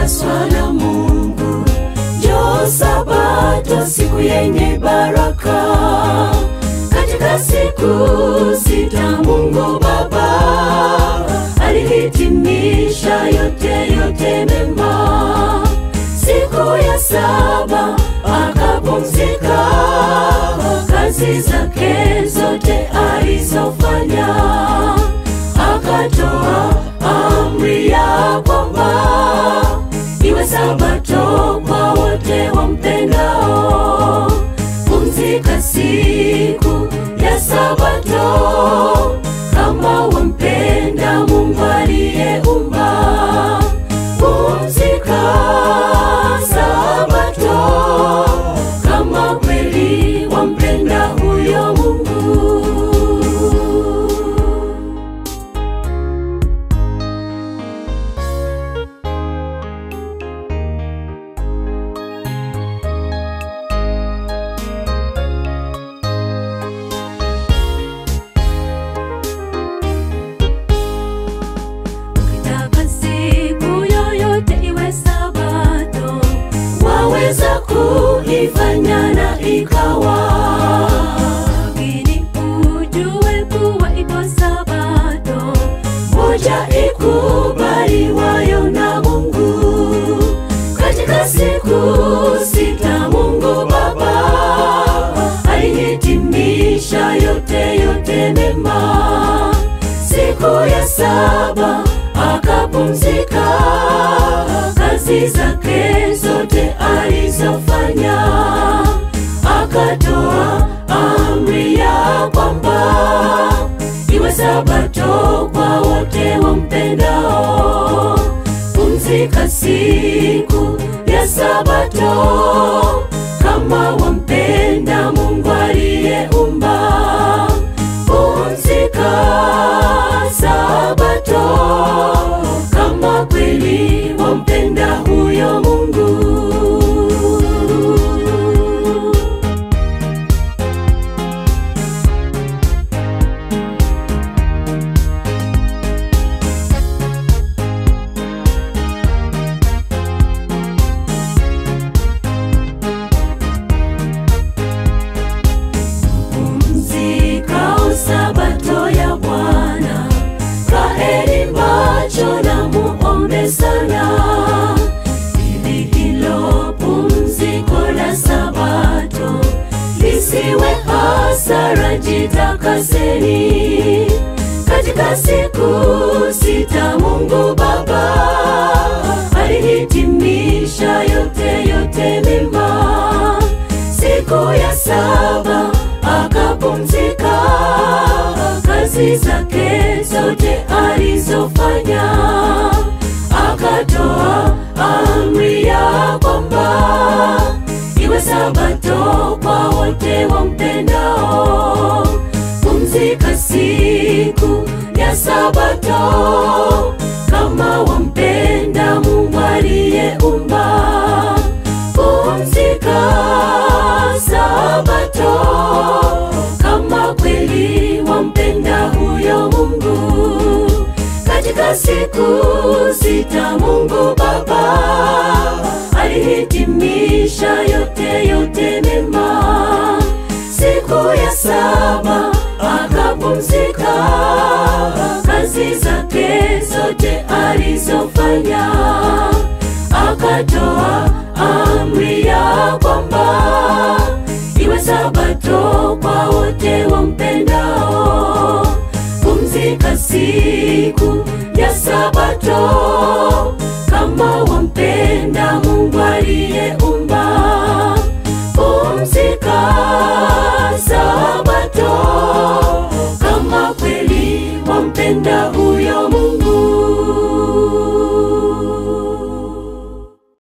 imetakaswa na Mungu. Njoo Sabato, siku yenye baraka. Katika siku sita Mungu Baba alihitimisha yote yote mema. Siku ya saba akapumzika, kazi zake zote alizofanya, akatoa amri ya kwamba iwe Sabato kwa wote wampendao. Pumzika siku ya Sabato kama wampenda Mungu aliyeumba. Pumzika Sabato kama kweli wampenda huyo Mungu. Ukitaka siku yoyote iwe Sabato, waweza kuifanya na ikawa, lakini ujue kuwa iko Sabato moja ikubaliwayo na Mungu. Katika siku sita Mungu Baba alihitimisha yote yote mema. Siku ya saba akapumzika, kazi zake zote alizofanya, akatoa amri ya kwamba iwe Sabato kwa wote wampendao. Pumzika siku ya Sabato kama wampenda Mungu aliyeumba. Pumzika Sabato kama kweli wampenda huyo Mungu. Pumzika Sabato ya Bwana, kaeni macho na muombe sana, ili hilo pumziko la Sabato lisiwe hasara. Jitakaseni katika siku sita, Mungu Baba alihitimisha yote yote mema. Siku ya saba akapumzika, kazi zake zote alizofanya, akatoa amri ya kwamba iwe Sabato kwa wote wampendao. Pumzika siku ya Sabato kama wampenda Mungu aliyeumba. Pumzika Sabato kama kweli wampenda huyo Mungu. Katika siku sita Mungu Baba alihitimisha yote yote mema. Siku ya saba akapumzika, kazi zake zote alizofanya, akatoa amri ya kwamba iwe Sabato kwa wote wampendao. Pumzika siku ya Sabato